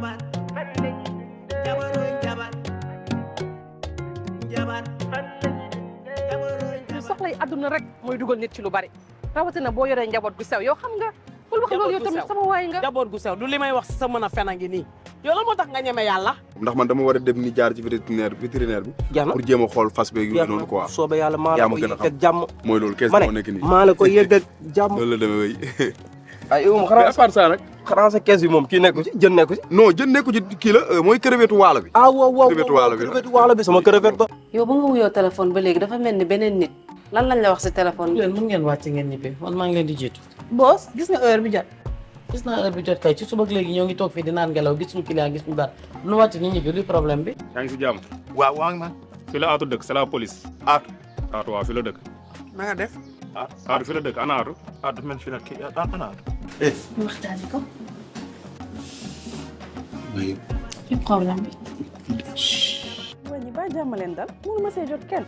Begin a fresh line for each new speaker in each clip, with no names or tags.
jabar jabaroy jabar jabar jabaroy
lu soxlay àdduna rek mooy dugal nit ci lu bari rawatina boo yoree njaboot gu sew yow xam nga bul wax loolu yow
Njaboot gu
tamit
sew.
sama waay nga
jaboot gu sew du li may wax si sa mën a fen a ngi nii yow la moo tax nga ñeme yàlla
ndax man dama war a dem ni jaar ci vétérinaire vétérinaire bi
jeex na
pour jéem a xool fas beeg yooyu noonu quoi
soobee yàlla maa
yaa
la
ma
ko
gën a
yëg ak jàmm
mooy loolu kees
ma
moo
ne
nekk nii
maa la ko yëg ak jàmm
loolu la demee wéy
ay um
mais à
xanaa
part ça nag
xanaa sa kees bi moom kii nekku ci jën nekku ci
non jën nekku ci kii la euh, mooy crevette waalo bi
ah waaw waaw
Crevette waalo bi la.
crevette waalo bi sama crevette ba
yow ba nga wuyoo téléphone ba léegi dafa mel ni beneen nit lan lañ la wax si téléphone bi.
leen mën ngeen wàcc ngeen ñibbi man maa ngi leen di jiitu
boss gis nga heure bi jot
gis naa heure bi jot kay ci suba ak léegi ñoo ngi toog fii di naan ngelaw gis ñu client gis ñu dara nu wàcc ni ñibbi luy problème bi
yaa ngi si jàmm
waaw waa ngi man
fi la aatu dëkk c'est la police
Aatu.
aatu waaw fi la dëkk
na nga def
ah aatu fi la dëkk ana aatu
aatu men fi nag kii ana aatu
ñu waxtaanee ko ci problème bi
waa ñi ba jàmm leen dal mënu ma see jot kenn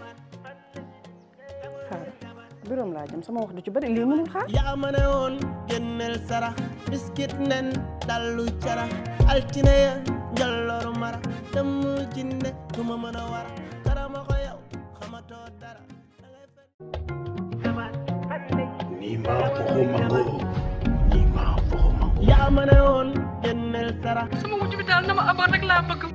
xaar biroom laa jëm sama wax du ci bari lii mënul xaar
yaa ma ne woon génneel sarax biskit nen dallu cara altine ya njolloru mara dem jinne du ma mën a wara karama ko yow xamatoo dara yaa ma ne woon génneel sarax
sama wujj bi daal na ma amoon rek laa bëgg